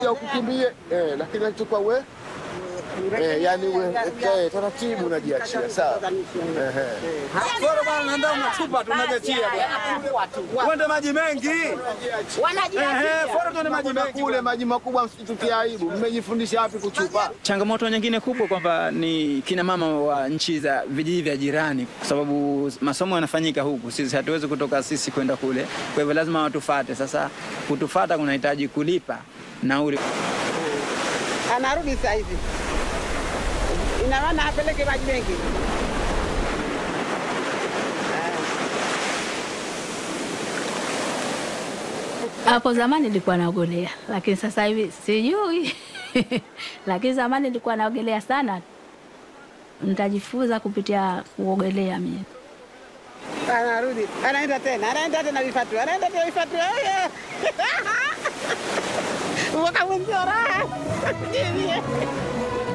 ya ukukimbie eh, lakini nachukua we eh, yani we kae taratibu unajiachia sawa. Ehe. Foro bwana, naenda unachupa tunajachia bwana. Uende maji mengi. Ehe, foro tuende maji Kuna mengi. kule maji makubwa, msitutie aibu. Mmejifundisha wapi kuchupa? Changamoto nyingine kubwa kwamba ni kina mama wa nchi za vijiji vya jirani, kwa sababu masomo yanafanyika huku, sisi hatuwezi kutoka sisi kwenda kule, kwa hivyo lazima watufate. Sasa kutufata kunahitaji kulipa nauli. anarudi sasa hivi, ina maana apeleke maji mengi. Hapo zamani nilikuwa naogelea, lakini sasa hivi sijui. lakini zamani nilikuwa naogelea sana, nitajifunza kupitia kuogelea mimi. Anarudi, anaenda tena, anaenda tena vifatu, anaenda tena vifatu. Oye! Mwaka mwenzio raha.